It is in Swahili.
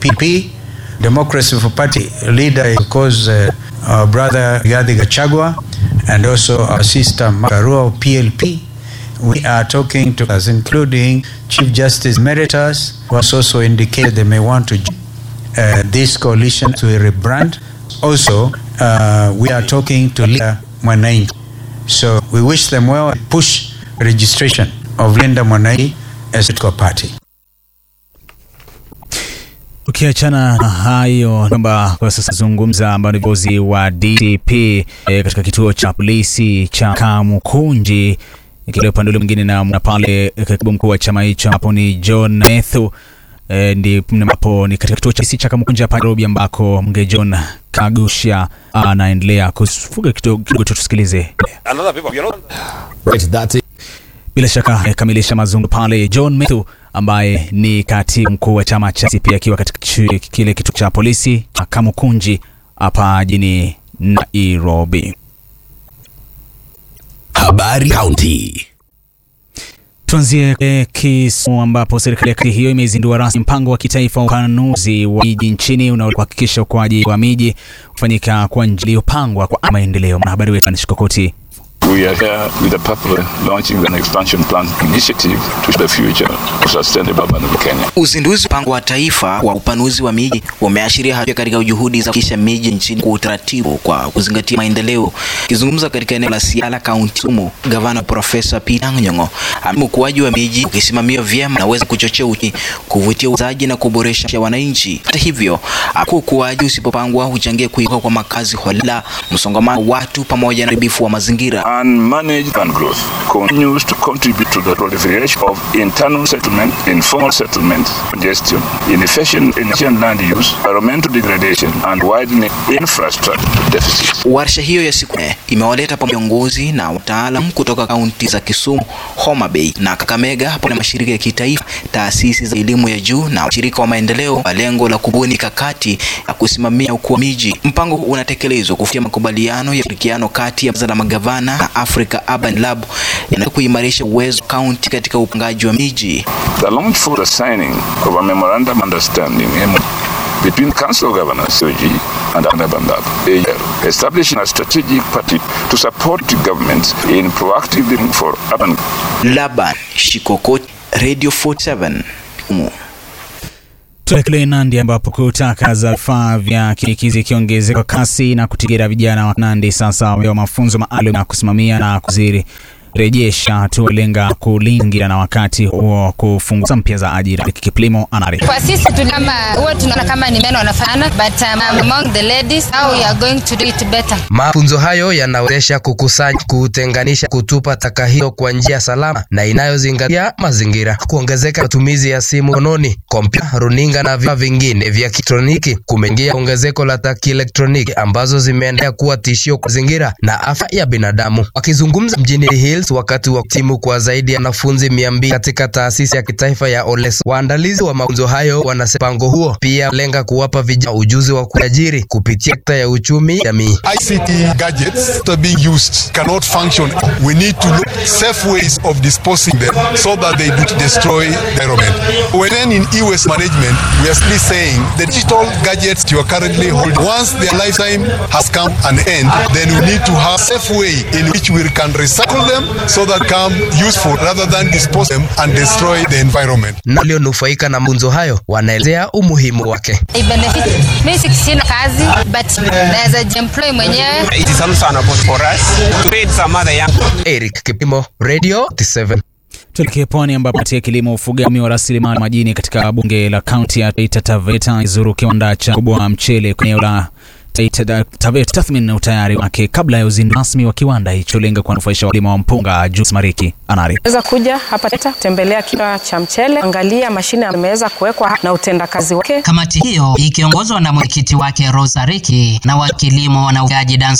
PP. Democracy for Party leader, of course, uh, our brother Rigathi Gachagua, and also our sister Makarua of PLP. We are talking to us, including Chief Justice Emeritus, who has also indicated they may want to join uh, this coalition to rebrand. Also, uh, we are talking to Linda Mwananchi. So we wish them well and push registration of Linda Mwananchi as a political party. Ukiachana na hayo kwamba kwa sasa zungumza ambao ni viongozi wa DCP e, katika kituo cha polisi cha Kamukunji kile upande ule mwingine na, na pale katibu mkuu wa chama hicho hapo ni John Methu e, ndi ambapo ni katika kituo cha polisi cha Kamukunji hapa Nairobi ambako mge John Kagusha anaendelea kufuga kidogo kidogo, tusikilize. Right, that's it. Bila shaka amekamilisha mazungumzo pale. John Methu ambaye ni katibu mkuu wa chama cha CP akiwa katika chi- kile kituo cha polisi cha Kamukunji hapa jijini Nairobi. Habari County. Tuanzie eh, Kisumu ambapo serikali ya kaunti hiyo imezindua rasmi mpango wa kitaifa wa upanuzi wa miji nchini unaohakikisha ukuaji wa miji kufanyika kwa njia iliyopangwa kwa maendeleo. Mwanahabari wetu Anish Kokoti We are here with the purpose of launching an expansion plan initiative to the future of sustainable urban Kenya. Uzinduzi mpango wa taifa wa upanuzi wa miji umeashiria hatua katika juhudi za kuhakikisha miji nchini kwa utaratibu kwa kuzingatia maendeleo. Akizungumza katika eneo la Siala, kaunti Kisumu, gavana Profesa Peter Anyong'o amesema ukuaji wa miji ukisimamiwa vyema unaweza kuchochea uchumi, kuvutia uuzaji na kuboresha maisha ya wananchi. Hata hivyo, hapo ukuaji usipopangwa huchangia kuibuka kwa makazi holela, msongamano wa watu pamoja na uharibifu wa mazingira. Unmanaged urban growth continues to contribute to the proliferation of internal settlement, informal settlement, congestion, inefficient, inefficient land use, environmental degradation, and widening infrastructure deficits. Warsha hiyo ya siku nne imewaleta pamoja viongozi na wataalam kutoka kaunti za Kisumu, Homa Bay na Kakamega pamoja na mashirika ya kitaifa, taasisi za elimu ya juu na washirika wa maendeleo kwa lengo la kubuni kakati ya kusimamia ukuu wa miji. Mpango huu unatekelezwa kufikia makubaliano ya ushirikiano kati ya baraza la magavana na Africa Urban Lab yanayo kuimarisha uwezo wa kaunti katika upangaji wa miji. The launch for the signing of a memorandum of understanding MOU, between Council of Governors, COG, and Urban Lab, AR, establishing a strategic party to support the governments in proactively for urban Laban Shikokoti, Radio 47 Umu. Tuelekee Nandi ambapo kutaka za vifaa vya kinikizi ikiongezeka kwa kasi na kutigira vijana wa Nandi sasa wamepewa mafunzo maalum ya kusimamia na kuzirejesha hatua lenga kulingira na wakati huo kufungua mpya za ajira. Kiplimo anari Kwa sisi tuli kama huwa tunaona kama ni men wanafanya but um, among the ladies how we are going to do it better. Mafunzo hayo yanawezesha kukusanya, kutenganisha, kutupa taka hiyo kwa njia salama na inayozingatia mazingira, kuongezeka matumizi ya simu mkononi, kompyuta, runinga na vifaa vingine vya kielektroniki kumeingia ongezeko la taka kielektroniki ambazo zimeendelea kuwa tishio kwa mazingira na afya ya binadamu. Wakizungumza mjini Hills wakati wa timu kwa zaidi ya wanafunzi mia mbili katika taasisi ya kitaifa ya Oles, waandalizi wa mafunzo hayo wanasema mpango huo pia lenga kuwapa vijana ujuzi wa kuajiri kupitia sekta ya uchumi jamii. ICT gadgets that are being used cannot function. We need to look safe ways of disposing them so that they do not destroy the environment. When in e-waste management, we are still saying the digital gadgets you are currently holding, once their lifetime has come an end, then we need to have safe way in which we can recycle them so that come useful rather than dispose them and destroy the environment. Na walionufaika na mafunzo hayo wanaelezea umuhimu wake. I benefit. Mimi si- sina kazi but naweza jiemploy mwenyewe. It is also an opportunity for us to create some other young Eric Kipimo, Radio 7. Tuelekee pwani ambapo kamati ya kilimo, ufugaji wa rasilimali majini katika bunge la kaunti ya Taita Taveta izuru kiwanda cha kubwa mchele kwenye eneo la Taita Taveta tathmini na utayari wake kabla ya uzinduzi rasmi wa kiwanda hicho lenga kuwanufaisha wakulima wa mpunga. Juice Mariki anari Weza kuja hapa Taita tembelea kiwanda cha mchele, angalia mashine ameweza kuwekwa na utendakazi wake. Kamati hiyo ikiongozwa na mwenyekiti wake Rosa Riki na wa kilimo na ufugaji Dan